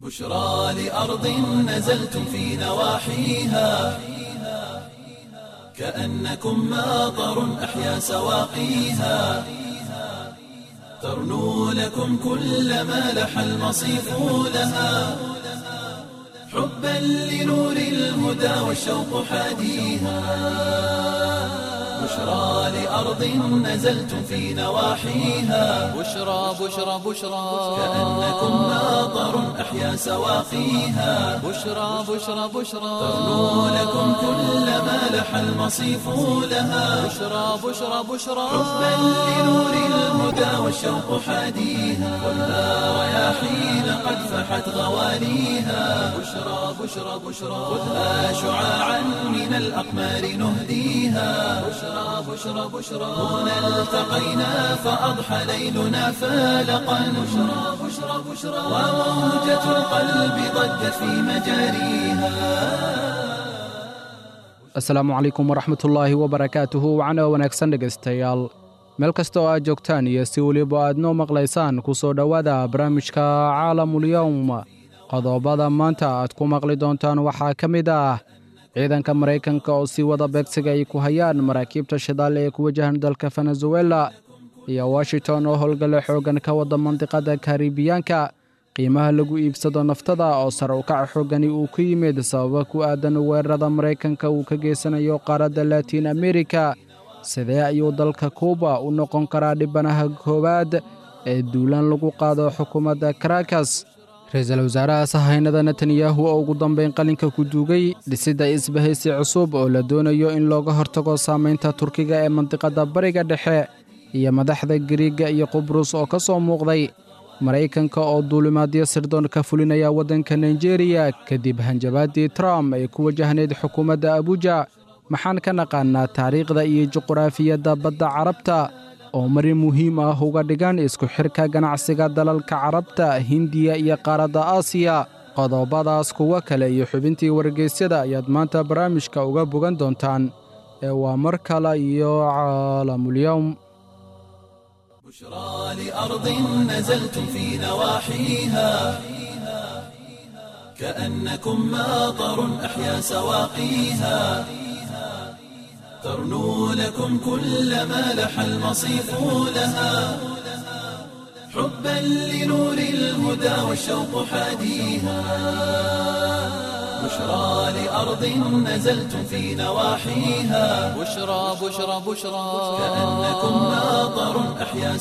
بشرى لأرض نزلتم في نواحيها كأنكم ماطر أحيا سواقيها ترنو لكم كل ما لح المصيف لها حبا لنور الهدى والشوق حاديها بشرى لأرض نزلتم في نواحيها بشرى بشرى بشرى كأنكم ماطر أحيا سواقيها بشرى بشرى بشرى ترنو لكم كل ما لح المصيف لها بشرى بشرى بشرى حبا لنور الهدى والشوق حاديها خذها رياحين قد فحت غواليها بشرى بشرى بشرى خذها شعاعا من الأقمار نهديها بشرى بشرى بشرى هنا التقينا فأضحى ليلنا فالقا بشرى بشرى بشرى وموجة القلب ضجت في مجاريها asalaamu calaykum waraxmatullaahi wabarakaatuhu wacna wanaagsan dhegaystayaal meel kasta oo aad joogtaan iyo si weliba aad noo maqlaysaan ku soo dhowaada barnaamijka caalamulyowm qodobada maanta aad ku maqli doontaan waxaa ka mid ah ciidanka maraykanka oo si wada beegsiga ay ku hayaan maraakiibta shidaal ee ku wajahan dalka venezuela iyo washington oo howlgale xooggan ka wada mandiqada karibiyaanka qiimaha lagu iibsado naftada oo sare u kaca xooggani uu ku yimid sababa ku aadan weerarada maraykanka uu ka geysanayo qaaradda latiin amerika sidee ayuu dalka kuuba u noqon karaa dhibanaha koowaad ee duulaan lagu qaado xukuumadda karakas ra-iisul wasaaraha sahaynada netanyahu oo ugu dambayn qalinka ku duugay dhisidda isbahaysi cusub oo la doonayo in looga hortago saamaynta turkiga ee mandiqadda bariga dhexe iyo madaxda gariiga iyo qubrus oo ka soo muuqday maraykanka oo duulimaadyo sirdoon ka fulinaya waddanka nigeriya kadib hanjabaaddii trump ee ku wajahnayd xukuumadda abuja maxaan ka naqaannaa taariikhda iyo juquraafiyadda badda carabta oo marin muhiim ah uga dhigan isku xidhka ganacsiga dalalka carabta hindiya iyo qaaradda aasiya qodobadaas kuwo kale iyo xubintii wargeysyada ayaad maanta barnaamijka uga bogan doontaan ee waa mar kale iyo caalamulyowm بشرى لأرض نزلتم في نواحيها كأنكم ماطر أحيا سواقيها ترنو لكم كل ما لح المصيف لها حبا لنور الهدى والشوق حاديها بشرى لأرض نزلتم في نواحيها بشرى بشرى بشرى كأنكم ماطر أحيا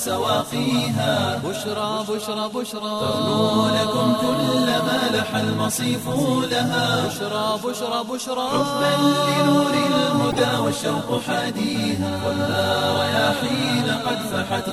سواقيها بشرى بشرى بشرى ترنو لكم كل ما لح المصيف لها بشرى بشرى بشرى حبا لنور الهدى والشوق حاديها خذها رياحين قد فحت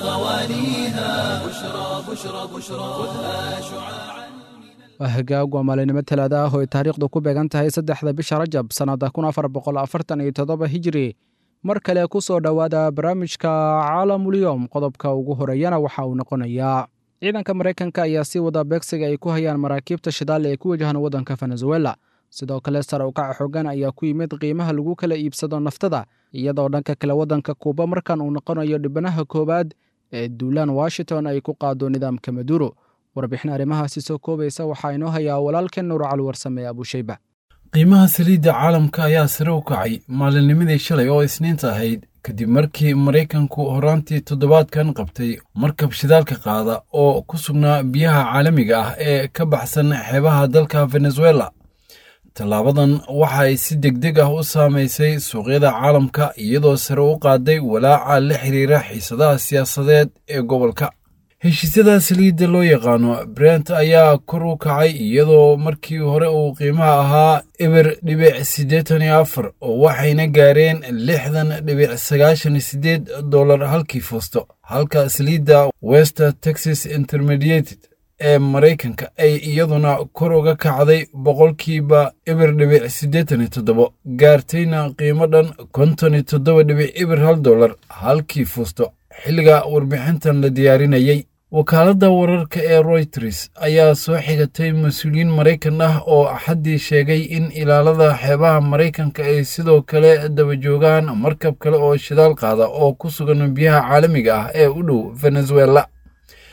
غواليها بشرى بشرى بشرى خذها شعاعا waa hagaag waa maalinimo talaada ah oo ay taariikhdu ku beegan tahay saddexda bisha rajab sannadda kun afar boqol afartan iyo toddoba hijiri mar kale ku soo dhowaada barnaamijka caalamulyowm qodobka ugu horeeyana waxa uu noqonayaa ciidanka maraykanka ayaa si wada beegsiga ay ku hayaan maraakiibta shidaal ee ku wajahan waddanka venezuela sidoo kale sare u kaca xoogan ayaa ku yimid qiimaha lagu kala iibsado naftada iyadoo dhanka kale waddanka kuuba markan uu noqonayo dhibanaha koowaad ee duulaan washington ay ku qaado nidaamka maduro warbixin arrimahaasi soo koobaysa waxaa inoo hayaa walaalkeen nuur cali warsame abushayba qiimaha saliidda caalamka ayaa sare u kacay maalinnimadii shalay oo isniinta ahayd kadib markii maraykanku horaantii toddobaadkan qabtay markab shidaalka qaada oo ku sugnaa biyaha caalamiga ah ee ka baxsan xeebaha dalka venezuela tallaabadan waxa ay si degdeg ah u saamaysay suuqyada caalamka iyadoo sare u qaaday walaaca la xiriira xiisadaha siyaasadeed ee gobolka heshiisyada saliidda loo yaqaano brent ayaa kor u kacay iyadoo markii hore uu qiimaha ahaa eber dhibic siddeetan iyo afar oo waxayna gaareen lixdan dhibic sagaashan iyo siddeed dollar halkii fuusto halka saliidda west texas intermediated ee maraykanka ay iyaduna kor uga kacday boqolkiiba eber dhibic siddeetan iyo toddobo gaartayna qiimo dhan konton iyo toddoba dhibic eber hal dollar halkii fuusto xilliga warbixintan la diyaarinayey wakaaladda wararka ee royters ayaa soo xigatay mas-uuliyiin maraykan ah oo axaddii sheegay in ilaalada xeebaha maraykanka ay sidoo kale daba joogaan markab kale oo shidaal qaada oo ku sugan biyaha caalamiga ah ee u dhow venezuela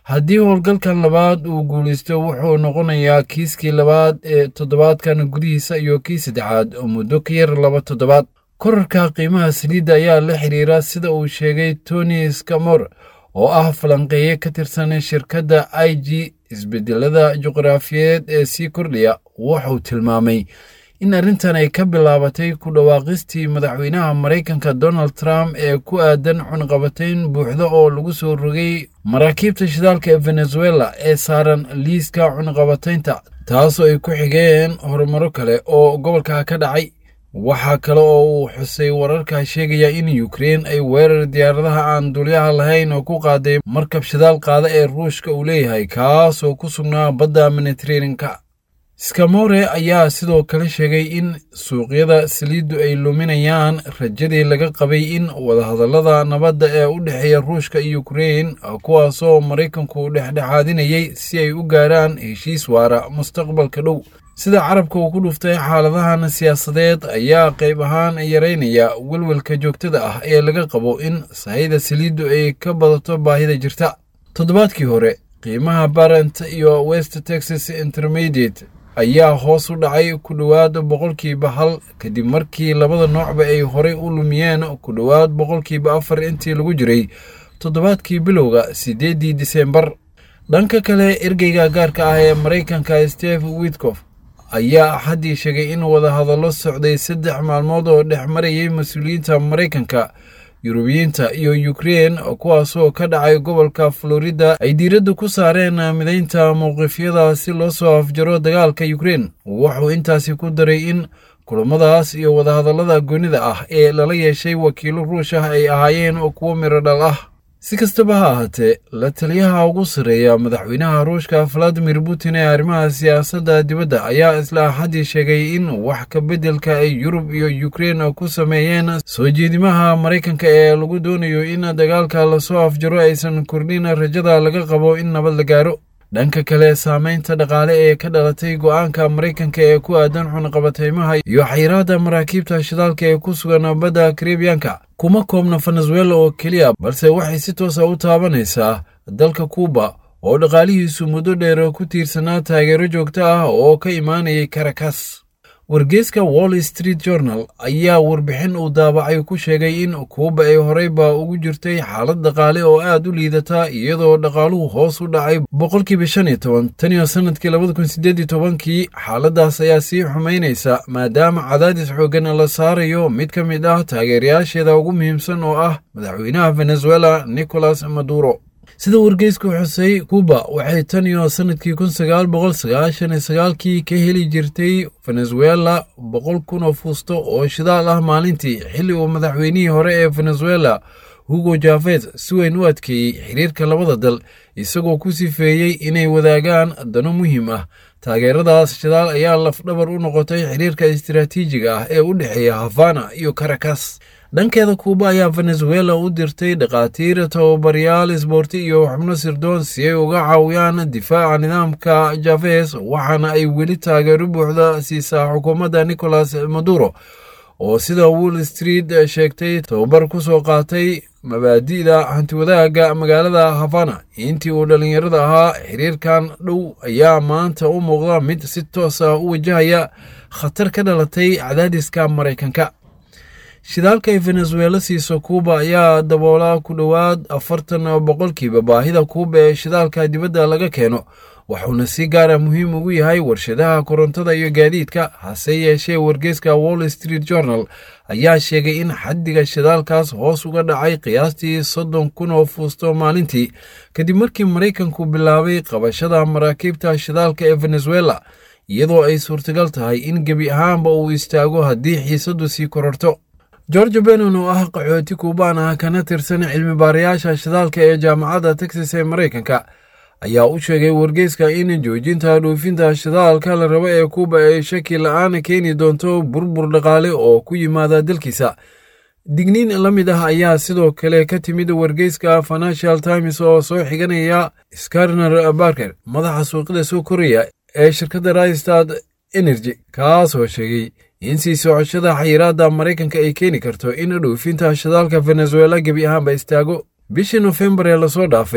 haddii howlgalkan labaad uu guulaysto wuxuu noqonayaa kiiskii labaad ee toddobaadkan gudihiisa iyo kii saddexaad oo muddo ka yar laba toddobaad korarka qiimaha saliidda ayaa la xiriira sida uu sheegay tony scamor oo ah falanqeeye ka tirsan shirkadda i g isbedelada juqraafiyeed ee sii kordhaya wuxuu tilmaamay in arrintan ay ka bilaabatay ku dhawaaqistii madaxweynaha maraykanka donald trump ee ku aadan cunqabatayn buuxda oo lagu soo rogay maraakiibta shidaalka ee venezuela ee saaran liiska cunqabataynta taasoo ay ku xigeen horumaro kale oo gobolka ka dhacay waxaa kale oo uu xusay wararka sheegaya in ukrein ay weerar diyaaradaha aan dulyaha lahayn oo ku qaaday markab shidaal qaada ee ruushka uu leeyahay kaasoo ku sugnaa badda mediteraneanka skamore ayaa sidoo kale sheegay in suuqyada saliiddu ay luminayaan rajadii laga qabay in wadahadallada nabadda ee u dhexeeya ruushka iyo ukrein kuwaasoo maraykanku dhexdhexaadinayay si ay u gaaraan heshiis waara mustaqbalka dhow sida carabka uu ku dhuftay xaaladahan siyaasadeed ayaa qayb ahaan yaraynaya welwelka joogtada ah ee laga qabo in sahayda saliiddu ay ka badato baahida jirta toddobaadkii hore qiimaha barent iyo west texas intermediate ayaa hoos u dhacay ku dhowaad boqolkiiba hal kadib markii labada noocba ay horey u lumiyeen ku dhowaad boqolkiiba afar intii lagu jiray toddobaadkii bilowga siddeeddii disembar dhanka kale ergeyga gaarka ah ee maraykanka steve witkof ayaa axaddii sheegay in wadahadallo socday saddex maalmood oo dhex marayay mas-uuliyiinta maraykanka yurubiyiinta iyo ukrein kuwaasoo ka dhacay gobolka florida ay diiradda ku saareen midaynta mowqifyada si loo soo afjaro dagaalka ukrein wuxuu intaasi ku daray in kulammadaas iyo wadahadallada goonida ah ee lala yeeshay wakiilo ruush ah ay ahaayeen kuwo miro dhal ah si kastaba ha ahaatee la taliyaha ugu sarreeya madaxweynaha ruushka valadimir putin ee arrimaha siyaasadda dibadda ayaa isla axaddii sheegay in wax ka beddelka ay yurub iyo ukrein ku sameeyeen soo jeedimaha maraykanka ee lagu doonayo in dagaalka lasoo afjaro aysan kordhin rajada laga qabo in nabad la gaaro dhanka kale saameynta dhaqaale ee ka dhalatay go'aanka maraykanka ee ku aadan cunqabateymaha iyo xayiraadda maraakiibta shidaalka ee ku sugan badda karibiyanka kuma koobna venezuela oo keliya balse waxay si toosa u taabanaysaa dalka kuuba oo dhaqaalihiisu muddo dheer ku tiirsanaa taageero joogto ah oo ka imaanayay karakas wargeyska wall street journal ayaa warbixin uu daabacay ku sheegay in kuuba ay horeyba ugu jirtay xaalad dhaqaale oo aad u liidata iyadoo dhaqaaluhu hoos u dhacay boqolkiiba shan iyo toban tan iyo sanadkii labada kun sideed iyo tobankii xaaladaas ayaa sii xumaynaysa maadaama cadaadis xoogan la saarayo mid ka mid ah taageerayaasheeda ugu muhiimsan oo ah madaxweynaha venezuela nicolas maduro sida wargeysku xusay kuuba waxay tan iyo sanadkii kun sagaal boqol sagaashan iyo sagaalkii ka heli jirtay venezuela boqol kun oo fuusto oo shidaal ah maalintii xilli uu madaxweynihii hore ee venezuela hugo javez si weyn u adkeeyey xiriirka labada dal isagoo ku sifeeyey inay wadaagaan dano muhiim ah taageeradaas shidaal ayaa lafdhabar u noqotay xiriirka istiraatiijiga ah ee u dhexeeya havana iyo karakas dhankeeda kuuba ayaa venezuela u dirtay dhakhaatiir tababaryaal isboorti iyo xubno sirdoon si ay uga caawiyaan difaaca nidaamka javez waxaana ay weli taageero buuxda siisaa xukuumadda nicolas maduro oo sida wall street sheegtay tababar ku soo qaatay mabaadi'da hantiwadaaga magaalada havana intii uu dhallinyarada ahaa xiriirkan dhow ayaa maanta u muuqda mid si toos ah u wajahaya khatar ka dhalatay cadaadiska maraykanka shidaalka ay venezuela siiso kuuba ayaa daboolaa ku dhowaad afartan boqolkiiba baahida kuuba ee shidaalka dibadda laga keeno wuxuuna si gaara muhiim ugu yahay warshadaha korontada iyo gaadiidka hase yeeshee wargeyska wall street journal ayaa sheegay in xaddiga shidaalkaas hoos uga dhacay qiyaastii soddon kun oo fuusto maalintii kadib markii maraykanku bilaabay qabashada maraakiibta shidaalka ee venezuela iyadoo ay suurtagal tahay in gebi ahaanba uu istaago haddii xiisaddu sii kororto george benon oo ah qaxooti kuubaan ah kana tirsan cilmi baarayaasha shidaalka ee jaamacadda texas ee maraykanka ayaa u sheegay wargeyska in joojinta dhoofinta shidaalka la rabo ee kuuba ay shaki la-aan keeni doonto burbur dhaqaale oo ku yimaada dalkiisa digniin la mid ah ayaa sidoo kale ka timid wargeyska financial times oo soo xiganaya skarner barker madaxa suuqyada soo koraya ee shirkadda rystad energy kaasoo sheegay in sii socoshada xayiraadda maraykanka ay keeni karto in dhoofinta shidaalka venezuela gebi ahaanba istaago bishii nofembar ee lasoo dhaafay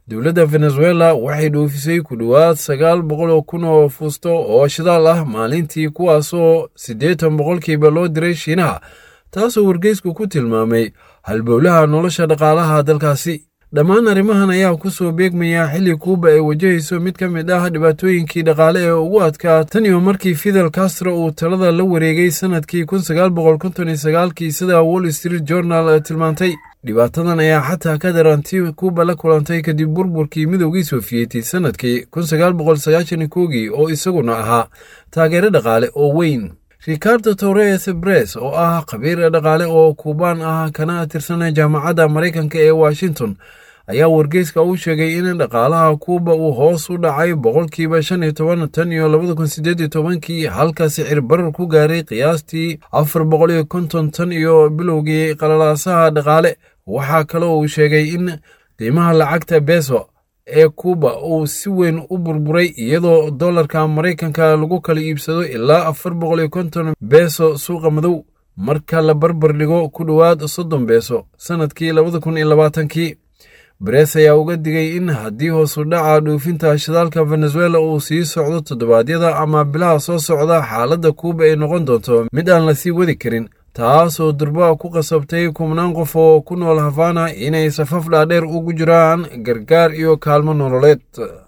dowladda venezuela waxay dhoofisay ku dhowaad sagaal boqol oo kun oo fuusto oo shidaal ah maalintii kuwaasoo siddeetan boqolkiiba loo diray shiinaha taasoo wargeysku ku tilmaamay halbowlaha nolosha dhaqaalaha dalkaasi dhammaan arrimahan ayaa ku soo beegmaya xilli kuuba ay wajahayso mid ka mid ah dhibaatooyinkii dhaqaale ee ugu adkaa tan iyo markii fidel castro uu talada la wareegay sannadkii kun sagaal boqol konton iyo sagaalkii sida wall street journal tilmaantay dhibaatadan ayaa xataa ka daranti kuuba la kulantay kadib burburkii midoogii sofiyeeti sannadkii kun sagaal boqol sagaashan iyo koogii oo isaguna ahaa taageero dhaqaale oo weyn ricardo torres bres oo ah khabiir dhaqaale oo kuubaan ah kana tirsan jaamacadda maraykanka ee washington ayaa wargeyska u sheegay in dhaqaalaha kuuba uu hoos u dhacay boqolkiiba shan iyo toban tan iyo labada kun sideed iyo tobankii halka sicir barar ku gaaray qiyaastii afar boqol iyo konton tan iyo bilowgii qalalaasaha dhaqaale waxaa kaloo uu sheegay in qiimaha lacagta beso ee kuuba uu si weyn u burburay iyadoo dollarka maraykanka lagu kala iibsado ilaa afar boqol iyo konton beeso suuqa madow marka la barbar dhigo ku dhowaad soddon beeso sannadkii labada kun iyo labaatankii barees ayaa uga digay in haddii hoosu dhaca dhoofinta shidaalka venezuela uu sii socdo toddobaadyada ama bilaha soo socda xaaladda kuuba ay noqon doonto mid aan la sii wadi karin taasoo durba ku qasabtay kubnaan qof oo ku nool havana inay safaf dhaadheer ugu jiraan gargaar iyo kaalmo nololeed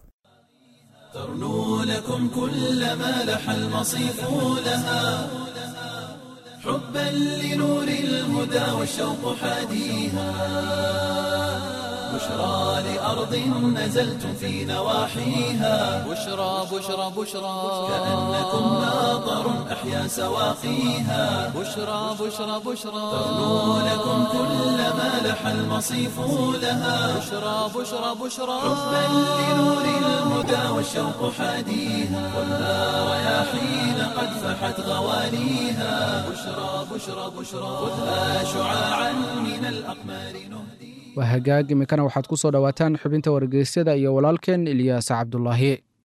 ترنو لكم كل ما لح المصيف لها حبا لنور الهدى والشوق حاديها بشرى لأرض نزلتم في نواحيها بشرى بشرى بشرى كأنكم ناظر أحيا سواقيها بشرى بشرى بشرى ترنو لكم كل ما لح المصيف لها بشرى بشرى بشرى حبا لنور الهدى والشوق حاديها خذها رياحين قد فحت غوانيها بشرى بشرى بشرى خذها شعاعا من الأقمار نهدي waa hagaag iminkana waxaad ku soo dhowaataan xubinta wargeysyada iyo walaalkeen ilyaas cabdulaahi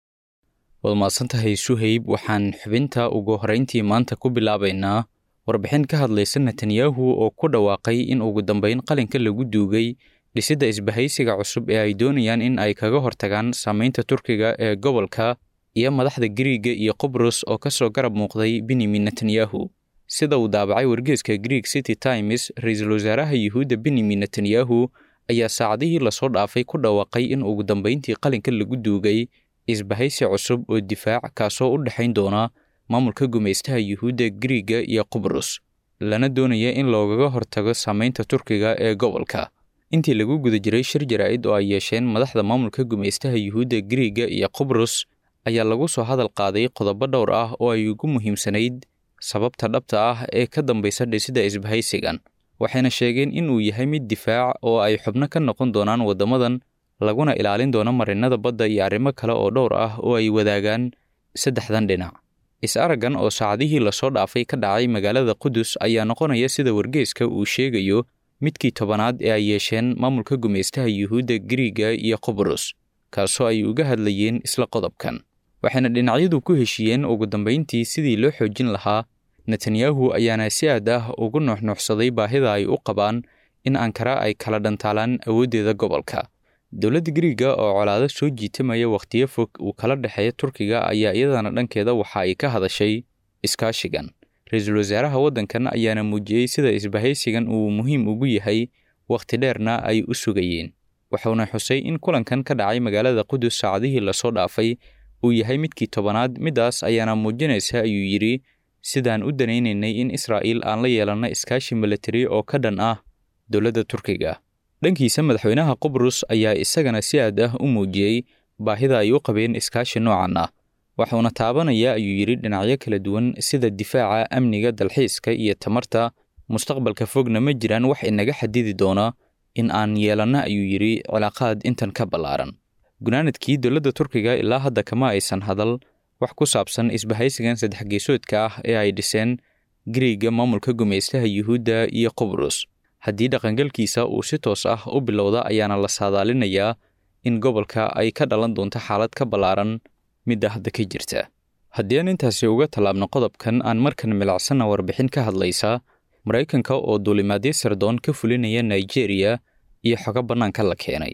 waad mahadsantahay suhayb waxaan xubinta ugu horrayntii maanta ku bilaabaynaa warbixin ka hadlaysa netanyahu oo ku dhawaaqay in ugu dambayn qalinka lagu duugay dhisidda isbahaysiga cusub ee ay doonayaan in ay kaga hortagaan saamaynta turkiga ee gobolka iyo madaxda giriiga iyo qubrus oo ka soo garab muuqday benyamin netanyahu sida uu daabacay wargeeska greek city times ra-iisul wasaaraha yuhuudda benyamin netanyahu ayaa saacadihii lasoo dhaafay ku dhawaaqay in ugu dambayntii qalinka lagu duugay isbahaysi cusub oo difaac kaasoo u dhexayn doona maamulka gumaystaha yuhuudda giriiga iyo qubrus lana doonaya in loogaga hortago saamaynta turkiga ee gobolka intii lagu guda jiray shir jaraa'id oo ay yeesheen madaxda maamulka gumaystaha yuhuudda giriiga iyo qubrus ayaa lagu soo hadal qaaday qodobo dhowr ah oo ay ugu muhiimsanayd sababta dhabta ah ee ka dambaysa dhisidda isbahaysigan waxayna sheegeen in uu yahay mid difaac oo ay xubno ka noqon doonaan waddamadan laguna ilaalin doono marinnada badda iyo arrimo kale oo dhowr ah oo ay wadaagaan saddexdan dhinac is-araggan oo saacadihii lasoo dhaafay ka dhacay magaalada qudus ayaa noqonaya sida wargeeska uu sheegayo midkii tobanaad ee ay yeesheen maamulka gumaystaha yuhuudda giriiga iyo qubrus kaasoo ay uga hadlayeen isla qodobkan waxayna dhinacyadu ku heshiiyeen ugu dambayntii sidii loo xoojin lahaa netanyahu ayaana si aad ah ugu nuuxnuuxsaday baahida ay u qabaan in ankara ay kala dhantaalaan awooddeeda gobolka dowladda giriiga oo colaado soo jiitamaya wakhtiyo fog uu kala dhexeeya turkiga ayaa iyadana dhankeeda waxa ay ka hadashay iskaashigan ra-iisul wasaaraha waddankan ayaana muujiyey sida isbahaysigan uu muhiim ugu yahay wakhti dheerna ay u sugayeen wuxuuna xusay in kulankan ka dhacay magaalada qudus saacadihii lasoo dhaafay uu yahay midkii tobanaad middaas ayaana muujinaysa ayuu yidhi sidaan u danaynaynay in israa'iil aan la yeelanno iskaashi milatari oo ka dhan ah dowladda turkiga dhankiisa madaxweynaha qubrus ayaa isagana si aad ah u muujiyey baahida ay u qabeen iskaashi noocan ah wuxuuna taabanaya ayuu yidhi dhinacyo kala duwan sida difaaca amniga dalxiiska iyo tamarta mustaqbalka fogna ma jiraan wax inaga xadidi doona in aan yeelanno ayuu yidhi cilaaqaad intan ka ballaaran gunaanadkii dowladda turkiga ilaa hadda kama aysan hadal wax ku saabsan isbahaysigan saddex geesoodka ah ee ay dhiseen giriiga maamulka gumaystaha yuhuudda iyo qubrus haddii dhaqangalkiisa uu si toos ah u bilowda ayaana la saadaalinayaa in gobolka ay ka dhalan doonto xaalad ka ballaaran midda hadda ka jirta haddii aan intaasi uga tallaabno qodobkan aan markan milacsanna warbixin ka hadlaysa maraykanka oo duulimaadyo sirdoon ka fulinaya nigeriya iyo xogo bannaanka la keenay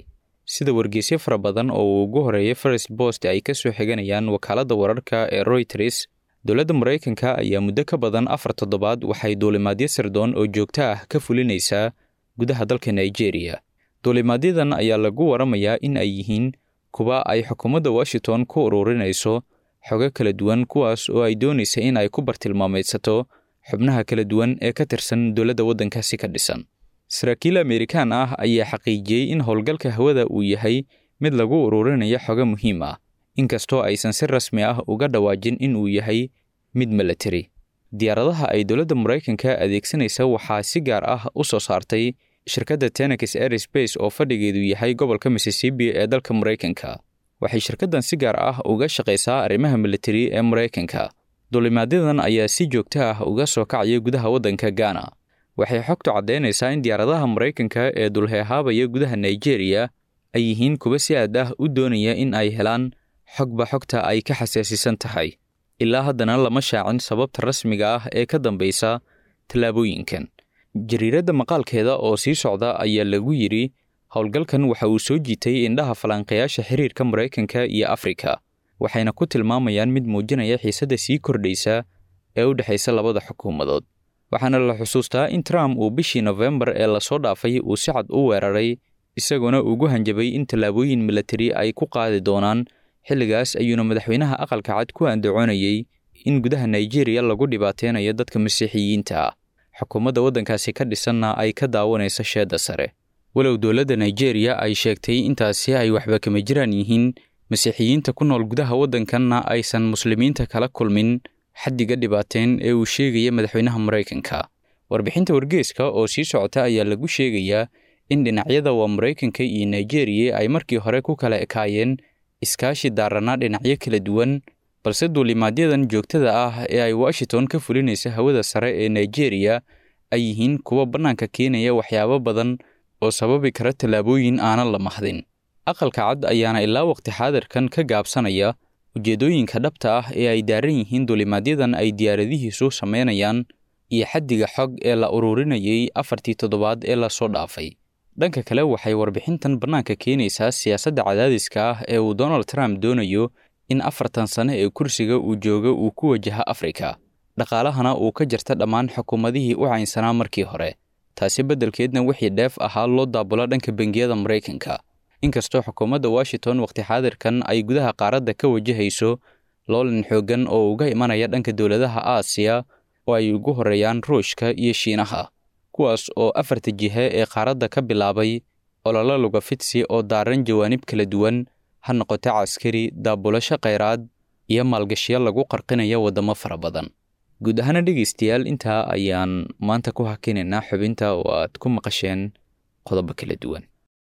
sida wargeysyo fara badan oo uu ugu horeeyay first bost ay ka soo xiganayaan wakaaladda wararka ee royters dowladda maraykanka ayaa muddo ka badan afar toddobaad waxay duulimaadyo sirdoon oo joogto ah ka fulinaysaa gudaha dalka nigeria duulimaadyadan ayaa lagu waramayaa in ay yihiin kuwa ay xukuumadda washington ku ururinayso xogo kala duwan kuwaas oo ay doonaysa in ay ku bartilmaameydsato xubnaha kala duwan ee ka tirsan dowladda waddankaasi ka dhisan saraakiil amerikaan ah ayaa xaqiijiyey in howlgalka hawada uu yahay mid lagu ururinayo xogo muhiim ah inkastoo aysan si rasmi ah uga dhawaajin in uu yahay mid milatari diyaaradaha ay dowladda maraykanka adeegsanaysa waxaa si gaar ah u soo saartay shirkadda tenex airspace oo fadhigeedu yahay gobolka mississippi ee dalka maraykanka waxay shirkaddan si gaar ah uga shaqaysaa arrimaha militari ee maraykanka duulimaadyadan ayaa si joogto ah uga soo kacaya gudaha waddanka gaana waxay xogtu caddaynaysaa in diyaaradaha maraykanka ee dulheehaabaya gudaha nigeria ay yihiin kuwa si aad ah u doonaya in ay helaan xogba xogta ay ka xasaasisan tahay ilaa haddana lama shaacin sababta rasmiga ah ee ka dambaysa tallaabooyinkan jariiradda maqaalkeeda oo sii socda ayaa lagu yidhi howlgalkan waxa uu soo jiitay indhaha falanqayaasha xiriirka maraykanka iyo afrika waxayna ku tilmaamayaan mid muujinaya xiisadda sii kordhaysa ee u dhexaysa labada xukuumadood waxaana la xusuustaa in trump uu bishii nofembar ee lasoo dhaafay uu si cad u weeraray isagoona ugu hanjabay in tallaabooyin milatari ay ku qaadi doonaan xilligaas ayuuna madaxweynaha aqalka cad ku andacoonayey in gudaha nigeria lagu dhibaateynayo dadka masiixiyiinta ah xukuumadda waddankaasi ka dhisanna ay ka daawanayso sheedda sare walow dowladda nigeria ay sheegtay intaasi ay waxba kama jiraan yihiin masiixiyiinta ku nool gudaha waddankanna aysan muslimiinta kala kulmin xaddiga dhibaateen ee uu sheegaya madaxweynaha maraykanka warbixinta wargeeska oo sii socota ayaa lagu sheegayaa in dhinacyada waa maraykanka iyo nigeria ay markii hore ku kala ekaayeen iskaashi daaranaa dhinacyo kala duwan balse duulimaadyadan joogtada ah ee ay washington ka fulinaysa hawada sare ee nigeria ay yihiin kuwa bannaanka keenaya waxyaabo badan oo sababi kara tallaabooyin aanan la mahdin aqalka cad ayaana ilaa waqti xaadirkan ka gaabsanaya ujeeddooyinka dhabta ah ee ay daaran yihiin duulimaadyadan ay diyaaradihiisu samaynayaan iyo xaddiga xog ee la ururinayay afartii toddobaad ee lasoo dhaafay dhanka kale waxay warbixintan bannaanka keenaysaa siyaasadda cadaadiska ah ee uu donald trump doonayo in afartan sane ee kursiga uu jooga uu ku wajaha afrika dhaqaalahana uu ka jarta dhammaan xukuumadihii u caynsanaa markii hore taasi beddelkeedna wixii dheef ahaa loo daabulo dhanka bangiyada maraykanka inkastoo xukuumadda washington waqti xaadirkan ay gudaha qaaradda ka wajahayso loolan xooggan oo uga imanaya dhanka dowladaha aasiya oo ay ugu horreeyaan ruushka iyo shiinaha kuwaas oo afarta jihe ee qaaradda ka bilaabay ololo lugafidsi oo daaran jawaanib kala duwan ha noqoto caskari daabulasho khayraad iyo maalgashiyo lagu qarqinaya waddamo fara badan guud ahaana dhegaystayaal intaa ayaan maanta ku hakinaynaa xubinta oo aad ku maqasheen qodobo kala duwan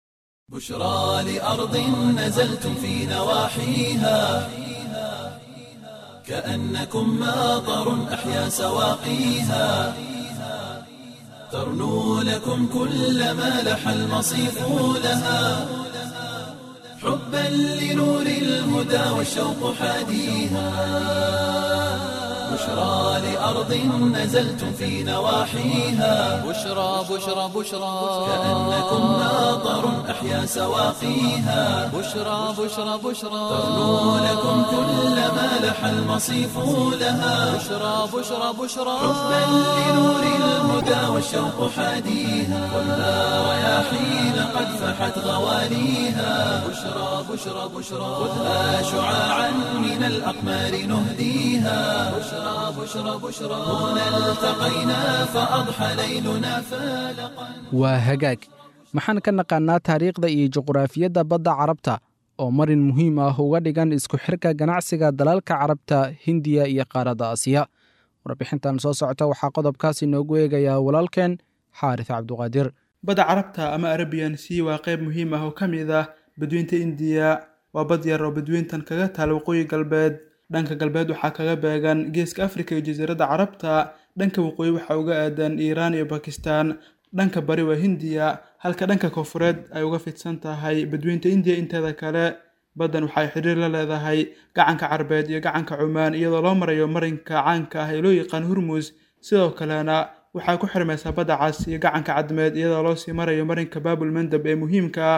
بشرى لأرض نزلتم في نواحيها كأنكم ماطر أحيا سواقيها ترنو لكم كل ما لح المصيف لها حبا لنور الهدى والشوق حاديها بشرى لأرض نزلتم في نواحيها بشرى بشرى بشرى كأنكم ماطر أحيا سواقيها بشرى بشرى بشرى ترنو لكم كل ما لح المصيف لها بشرى بشرى بشرى حبا لنور الهدى والشوق حاديها خذها رياحين قد فحت غواليها بشرى بشرى بشرى خذها شعاعا من الأقمار نهديها بشرى بشرى بشرى هنا التقينا فأضحى ليلنا فالقا waa hagaag maxaan ka naqaannaa taariikhda iyo juqraafiyadda badda carabta oo marin muhiim ah uga dhigan isku xirka ganacsiga dalalka carabta hindiya iyo qaaradda aasiya warbixintan soo socota waxaa qodobkaas inoogu eegayaa walaalkeen xaaris cabduqaadir badda carabta ama arabian sea waa qayb muhiim ah oo ka mid ah badweynta indiya waa bad yar oo badweyntan kaga taal waqooyi galbeed dhanka galbeed waxaa kaga beegan geeska afrika iyo jasiiradda carabta dhanka waqooyi waxaa uga aadan iiraan iyo bakistan dhanka bari waa hindiya halka dhanka koonfureed ay uga fidsan tahay badweynta indiya inteeda kale baddan waxay xiriir la leedahay gacanka carbeed iyo gacanka cumaan iyadoo loo marayo marinka caanka ah ee loo yaqaan hurmus sidoo kalena waxaa ku xirmaysaa badda cas iyo gacanka cadmeed iyadoo loo sii marayo marinka baabul mandab ee muhiimka ah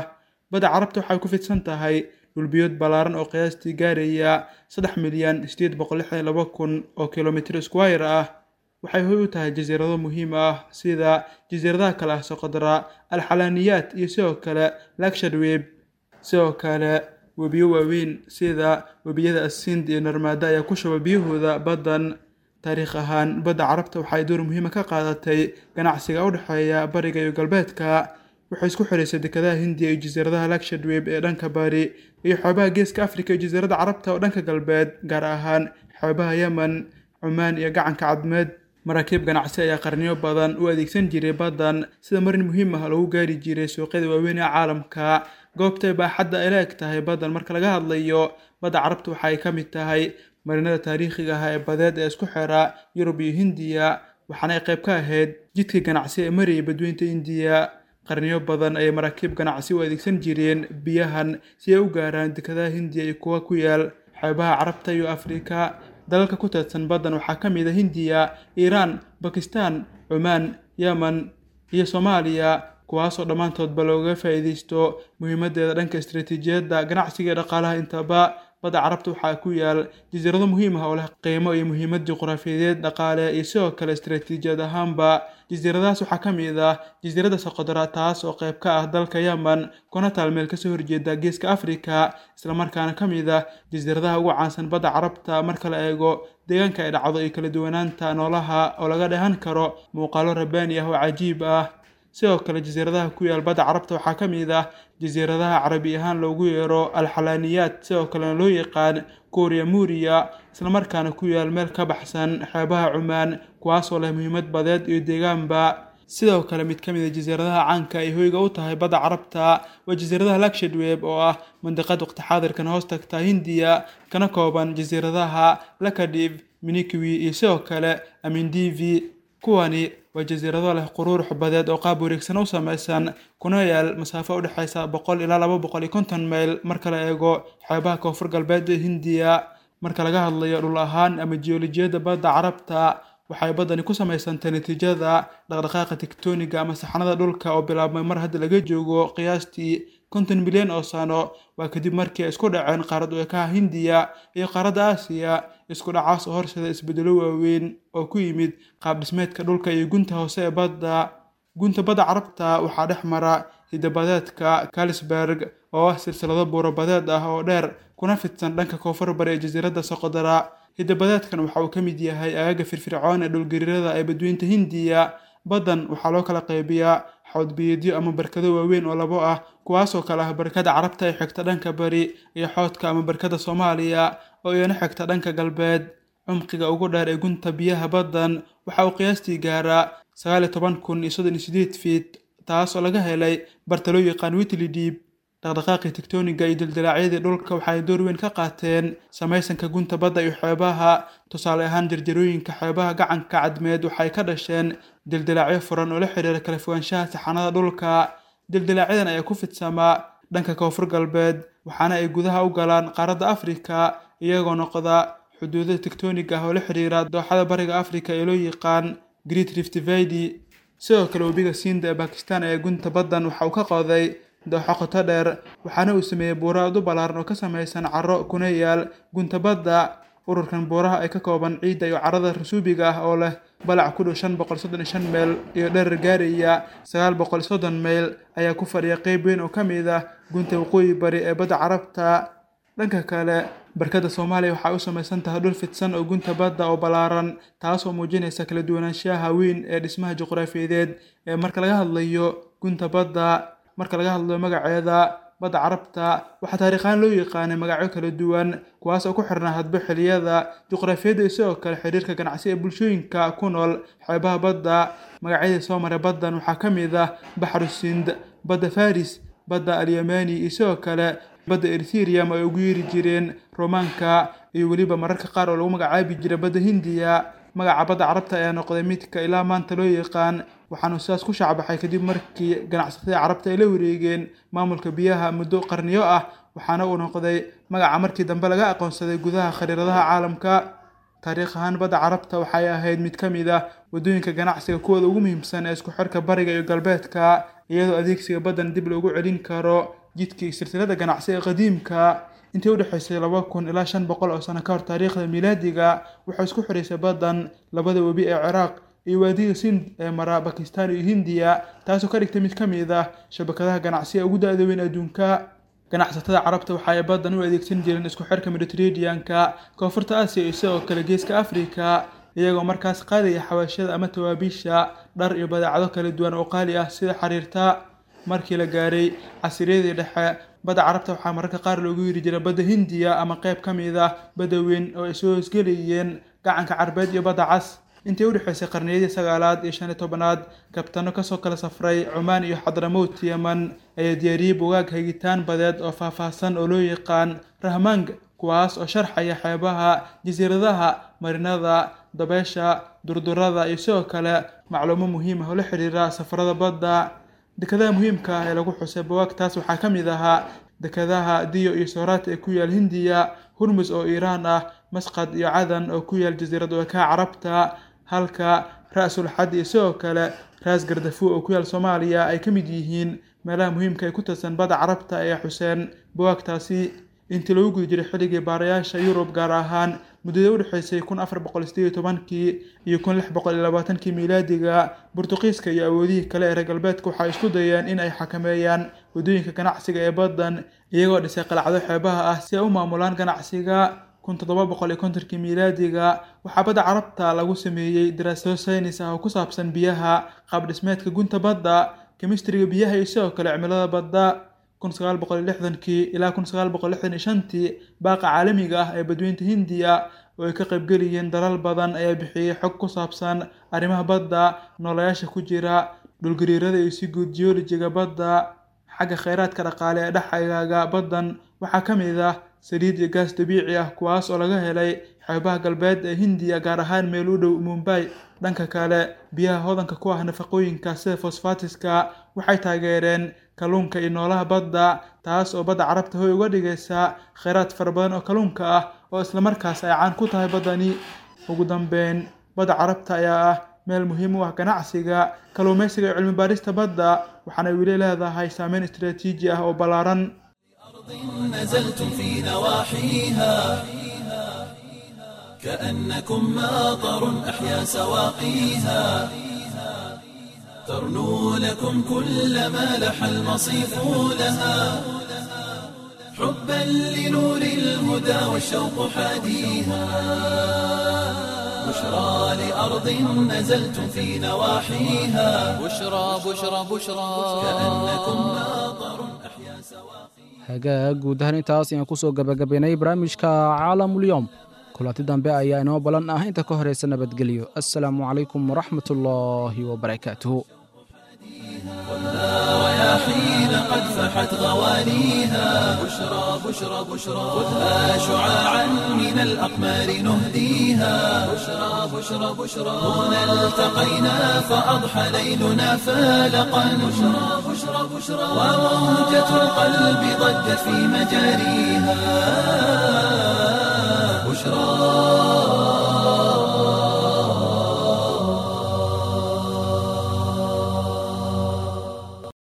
badda carabta waxay ku fidsan tahay dhulbiyood ballaaran oo qiyaastii gaaraya saddex milyan sideed boqol lixdan laba kun oo kilomitr squire ah waxay hoy u tahay jasiirado muhiim ah sida jasiiradaha kale ah soqodra alxalaaniyaat iyo sidoo kale lakshadweb sidoo kale webiyo waaweyn sida webiyada asind iyo narmaada ayaa ku shuba biyahooda baddan taariikh ahaan badda carabta waxay door muhiima ka qaadatay ganacsiga u dhexeeya bariga iyo galbeedka waxay isku xiraysay dekedaha hindiya iyo jasiiradaha lakshadweb ee dhanka bari iyo xoobaha geeska afrika iyo jasiirada carabta oo dhanka galbeed gaar ahaan xoobaha yemen cumaan iyo gacanka cadmeed maraakiib ganacsi ayaa qarniyo badan u adeegsan jiray baddan sida marin muhiim ah lagu gaari jiray suuqyada waaweyn ee caalamka goobtay baaxadda ay la eg tahay baddan marka laga hadlayo badda carabta waxa ay ka mid tahay marinada taariikhiga ah ee badeed ee isku xira yurub iyo hindiya waxaana ay qayb ka ahayd jidkii ganacsi ee marayay badweynta indiya qarniyo badan ayay maraakiib ganacsi u adeegsan jireen biyahan si ay u gaaraan dekadaha hindiya iyo kuwa ku yaal xeebaha carabta iyo afrika dalalka ku teedsan baddan waxaa ka mid a hindiya iiraan bakistan cumaan yemen iyo soomaaliya kuwaasoo dhammaantoodba looga faa'iidaysto muhiimadeeda dhanka istaraatiijiyadda ganacsiga iyo dhaqaalaha intaba badda carabta waxaa ku yaal jasiirado muhiim ah oo leh qiimo iyo muhiimad juqraafiyadeed dhaqaale iyo sidoo kale istaraatiijiyad ahaanba jasiiradahaas waxaa ka mid ah jasiiradda soqodra taas oo qayb ka ah dalka yemen kuna taal meel kasoo horjeeda geeska afrika islamarkaana ka mid ah jasiiradaha ugu caansan badda carabta marka la eego deegaanka ay dhacdo iyo kala duwanaanta noolaha oo laga dheehan karo muuqaalo rabbaani ah oo cajiib ah sidoo kale jasiiradaha ku yaal badda carabta waxaa ka mid ah jasiiradaha carabi ahaan loogu yeero alxalaaniyaat sidoo kalena loo yaqaan kooriya muuriya islamarkaana ku yaal meel ka baxsan xeebaha cumaan kuwaasoo leh muhiimad badeed iyo deegaanba sidoo kale mid ka mid a jasiiradaha caanka ay hoyga u tahay badda carabta waa jasiiradaha lakshadweb oo ah mandiqad waqti xaadirkan hoos tagta hindiya kana kooban jasiiradaha lakadiv minikwi iyo sidoo kale amindivi kuwani waa jasiirado leh quruurux badeed oo qaab wareegsan u samaysan kuna yaal masaafo u dhexaysa boqol ilaa laba boqol iyo konton mayl marka la eego xeebaha koonfur galbeed ee hindiya marka laga hadlayo dhul ahaan ama jiyoolojiyadda badda carabta waxay baddani ku samaysantay natiijada dhaqdhaqaaqa tigtoniga ama saxanada dhulka oo bilaabmay mar hadda laga joogo qiyaastii konton milyan oo sano waa kadib markii ay isku dhaceen qaarad ekaha hindiya iyo qaaradda aasiya isku dhacaas oo horseda isbedelo waaweyn oo ku yimid qaab dhismeedka dhulka iyo gunta hoose ee badda gunta badda carabta waxaa dhex mara hidabadeedka kalisberg oo ah silsilado buuro-badeed ah oo dheer kuna fidsan dhanka koonfur bari ee jasiiradda soqodara hidabadeedkan waxa uu ka mid yahay aagaga firfircoon ee dhulgariirada ee badweynta hindiya baddan waxaa loo kala qaybiyaa xoodbiyeedyo ama barkado waaweyn oo labo ah kuwaasoo kale ah barkada carabta ee xigta dhanka bari iyo xoodka ama barkada soomaaliya oo iyana xigta dhanka galbeed cumqiga ugu dheer ee gunta biyaha baddan waxa uu qiyaastii gaaraa sagaal iyo toban kun iyo soddon iyo sideed fiit taas oo laga helay barta loo yaqaan witli diib dhaqdhaqaaqii tigtoniga iyo dildilaacyadii dhulka waxay door weyn ka qaateen samaysanka gunta badda iyo xeebaha tusaale ahaan jarjarooyinka xeebaha gacanka cadmeed waxay ka dhasheen dildilaacyo furan oo la xiriira kala fogaanshaha saxanada dhulka dildilacyadan ayaa ku fidsamaa dhanka koonfur galbeed waxaana ay gudaha u galaan qaaradda afrika iyagoo noqda xuduudada tigtoniga ah oo la xiriira dooxada bariga afrika ee loo yaqaan great rift valley sidoo kale webiga siinda ee bakistan ee gunta baddan waxa uu ka qoday dooxo qoto dheer waxaana uu sameeyey buuro aad u ballaaran oo ka samaysan carro kuna yaal gunta badda ururkan buuraha ay ka kooban ciidda iyo carrada rasuubiga ah oo leh balac ku dhow shan boqol soddon iyo shan meyl iyo dherer gaaraya sagaal boqol soddon meyl ayaa ku fadhiya qeyb weyn oo ka mid ah gunta waqooyi bari ee badda carabta dhanka kale barkada soomaaliya waxay u samaysan tahay dhul fidsan oo gunta badda oo ballaaran taasoo muujinaysa kala duwanaanshaha weyn ee dhismaha juqraafiyadeed ee marka laga hadlayo gunta badda marka laga hadlayo magaceeda badda carabta waxaa taariikhaan loo yaqaanay magacyo kala duwan kuwaas oo ku xirnaa hadba xiliyada juqraafiyadda iyo sidoo kale xiriirka ganacsi ee bulshooyinka ku nool xeebaha badda magacyadii soo maray baddan waxaa ka mid ah baxru sind badda faris badda alyamani iyo sidoo kale badda eritherium ay ugu yeeri jireen romaanka iyo weliba mararka qaar oo lagu magacaabi jiray badda hindiya magaca badda carabta ayaa noqday midka ilaa maanta loo yaqaan waxaanu sidaas ku shacbaxay kadib markii ganacsatada carabta ay la wareegeen maamulka biyaha muddo qarniyo ah waxaana uu noqday magaca markii dambe laga aqoonsaday gudaha khariiradaha caalamka taariikh ahaan badda carabta waxay ahayd mid ka mid ah waddooyinka ganacsiga kuwooda ugu muhiimsan ee isku xirka bariga iyo galbeedka iyadoo adeegsiga baddan dib loogu celin karo jidkii silsilada ganacsi ee qadiimka intii udhexaysay laba kun ilaa shan boqol oo sano ka hor taariikhda miilaadiga waxay isku xidhaysay baddan labada webi ee ciraaq iyo waadiga sind ee mara bakistan iyo hindiya taasoo ka dhigtay mid ka mid ah shabakadaha ganacsiga ugu da-da weyn adduunka ganacsatada carabta waxa ay baddan u adeegsan jireen isku xirka mediterraneanka koonfurta aasiya iyo sidoo kale geeska afrika iyagoo markaas qaadaya xawaashada ama tawaabiisha dhar iyo badeecado kala duwan oo qaali ah sida xariirta markii la gaaray casiriyadii dhexe badda carabta waxaa mararka qaar loogu yiri jiray badda hindiya ama qayb ka mid ah badda weyn oo ay soo hoosgelayeen gacanka carbeed iyo badda cas intii udhexaysay qarniyadii sagaalaad iyo shan iyo tobanaad kabtano kasoo kala safray cumaan iyo xadramowt yeman ayaa diyaariyey bugaag hagitaan badeed oo faahfaahsan oo loo yaqaan rahmang kuwaas oo sharxaya xeebaha jasiiradaha marinada dabeesha durdurada iyo sidoo kale macluumo muhiim ah oo la xiriira safarada badda dekadaha muhiimka ah ee lagu xusay buwaagtaas waxaa ka mid ahaa dekadaha diyo iyo sooraata ee ku yaal hindiya hurmus oo iiraan ah masqad iyo cadan oo ku yaal jasiirad weekaha carabta halka ra-sul xad iyo sidoo kale raas gardafu oo ku yaal soomaaliya ay ka mid yihiin meelaha muhiimka ay ku tirsan badda carabta ee xuseen buwaagtaasi intii lagu guda jiray xilligii baarayaasha yurub gaar ahaan muddada udhexaysay kun afar boqol sideed iyo tobankii iyo kun lix boqol iyo labaatankii miilaadiga burtuqiiska iyo awoodihii kale ee reer galbeedka waxay isku dayeen in ay xakameeyaan waddooyinka ganacsiga ee baddan iyagoo dhisay qalacdo xeebaha ah si ay u maamulaan ganacsiga kun toddoba boqol iyo kontonkii miilaadiga waxaa badda carabta lagu sameeyey daraasado saynis ah oo ku saabsan biyaha qaab dhismeedka gunta badda kemistriga biyaha iyo sidoo kale cimilada badda kun sagaal boqol iyo lixdankii ilaa kun sagaal boqol lixdan iyo shantii baaqa caalamiga ah ee badweynta hindiya oo ay ka qaybgeliyeen dalal badan ayaa bixiyey xog ku saabsan arrimaha badda noolayaasha ku jira dhulgariirada iyo si guud geolojiga badda xagga kheyraadka dhaqaale ee dhexagaaga baddan waxaa ka mid ah saliid iyo gaas dabiici ah kuwaas oo laga helay xeebaha galbeed ee hindiya gaar ahaan meel u dhow mumbay dhanka kale biyaha hodanka ku ah nafaqooyinka sida fosfatiska waxay taageereen kalluunka iyo noolaha badda taas oo badda carabta hoy uga dhigaysa kheyraad fara badan oo kalluunka ah oo islamarkaas ay caan ku tahay baddani ugu dambeyn badda carabta ayaa ah meel muhiim u ah ganacsiga kalluumaysiga iyo cilmi baarista badda waxaana weli leedahay saameyn istaraatiiji ah oo ballaaran نزلتم في نواحيها كأنكم ماطر أحيا سواقيها ترنو لكم كل ما لح المصيف لها حبا لنور الهدى والشوق حاديها بشرى لأرض نزلتم في نواحيها بشرى بشرى بشرى كأنكم ماطر أحيا سواقيها hagaag guud ahaan intaas ayaan kusoo gabagabaynay barnaamijka caalamulyoom kulanti dambe ayaa inoo balan ah inta ka horaysa nabadgelyo assalaamu calaykum waraxmat ullaahi wabarakaatuhu رياحين قد فحت غوانيها بشرى بشرى بشرى خذها شعاعا من الأقمار نهديها بشرى بشرى بشرى هنا التقينا فأضحى ليلنا فالقا بشرى بشرى بشرى وموجة القلب ضجت في مجاريها